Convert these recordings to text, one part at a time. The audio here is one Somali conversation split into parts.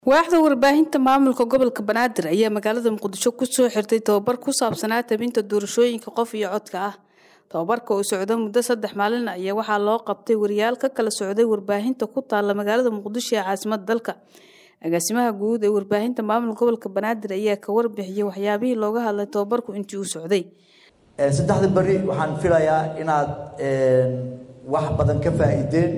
waaxda warbaahinta maamulka gobolka banaadir ayaa magaalada muqdisho kusoo xirtay tababar ku saabsanaa tabinta doorashooyinka qof iyo codka ah tababarka oo socda muddo saddex maalin ayaa waxaa loo qabtay wariyaal ka kala socday warbaahinta ku taala magaalada muqdisho ee caasimada dalka agaasimaha guud ee warbaahinta maamulka gobolka banaadir ayaa ka warbixiyey waxyaabihii looga hadlay tababarku intii uu socday saddexda beri waxaan filayaa inaad wax badan ka faa'iideen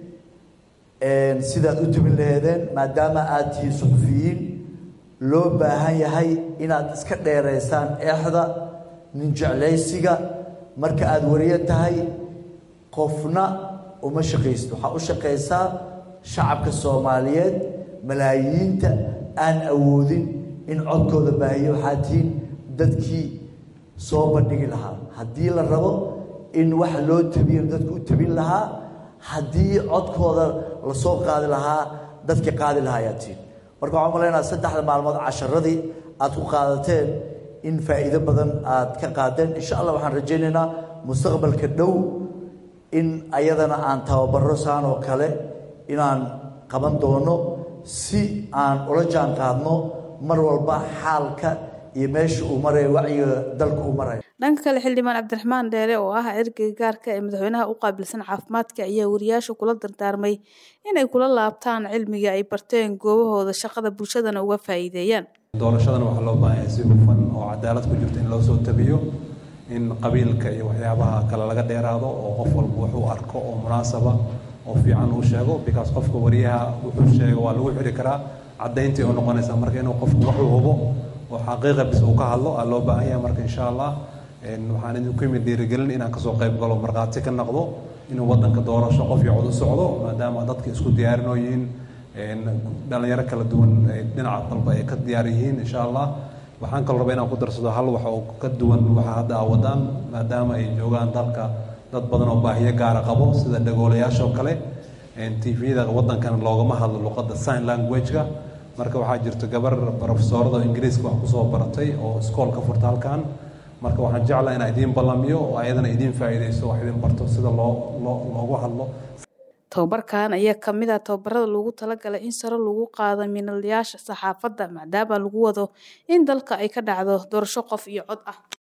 sidaad u tubin laheedeen maadaama aad tihiin suxufiyiin loo baahan yahay inaad iska dheeraysaan eexda nin jeclaysiga marka aada wariyo tahay qofna uma shaqaysid waxaa u shaqaysaa shacabka soomaaliyeed malaayiinta aan awoodin in codkooda baahiyo waxaa tihiin dadkii soo bandhigi lahaa haddii la rabo in wax loo tabiyo dadku u tabin lahaa haddii codkooda lasoo qaadi lahaa dadka qaadi lahaa ayaa tihiin marka waxaan malaynaa saddexda maalmood casharadii aad ku qaadateen in faa'iido badan aad ka qaadeen insha allah waxaan rajaynaynaa mustaqbalka dhow in ayadana aan tababaro saan oo kale inaan qaban doono si aan ula jaan qaadno mar walba xaalka iyo meesha uu maraya wacyiga dalka uu maraya dhanka kale xildhibaan cabdiraxmaan dheere oo ah ergeyga gaarka ee madaxweynaha u qaabilsan caafimaadka ayaa wariyaasha kula dardaarmay inay kula laabtaan cilmiga ay barteen goobahooda shaqada bulshadana uga faa'iideeyaan doorashadana waxaa loo baahan yahay si hufan oo cadaalad ku jirto in loo soo tabiyo in qabiilka iyo waxyaabaha kale laga dheeraado oo qof walba wuxuu arko oo munaasaba oo fiican uu sheego because qofka wariyaha wuxuu sheego waa lagu xiri karaa caddayntii oo noqonaysa marka inuu qofku wuxuu hubo oo xaqiiqa bis uu ka hadlo aa loo baahan yahay marka insha allah waxaan idinku yimid dhiirigelin inaan kasoo qayb galo markhaati ka noqdo inuu wadanka doorasho qof iyo cod u socdo maadaama dadka isku diyaarinooyihiin dhalinyaro kala duwan dhinaca dalba ay ka diyaar yihiin insha allah waxaan kaloo rabaa inaan ku darsado hal wax oo ka duwan waxa hadda aa wadaan maadaama ay joogaan dalka dad badan oo baahiyo gaara qabo sida dhagoolayaasha oo kale tviyada wadankan loogama hadlo luqadda sign language-ka marka waxaa jirta gabar brofesoorada ingiriiska wax kusoo baratay oo iskool ka furta halkan marka waxaan jeclaa inaa idiin ballamiyo oo ayadana idiin faa'iidayso wax idin barto sida loo loo loogu hadlo tababarkan ayaa ka mid ah tababarada loogu talagalay in sare lagu qaado minalayaasha saxaafadda maadaama lagu wado in dalka ay ka dhacdo doorasho qof iyo cod ah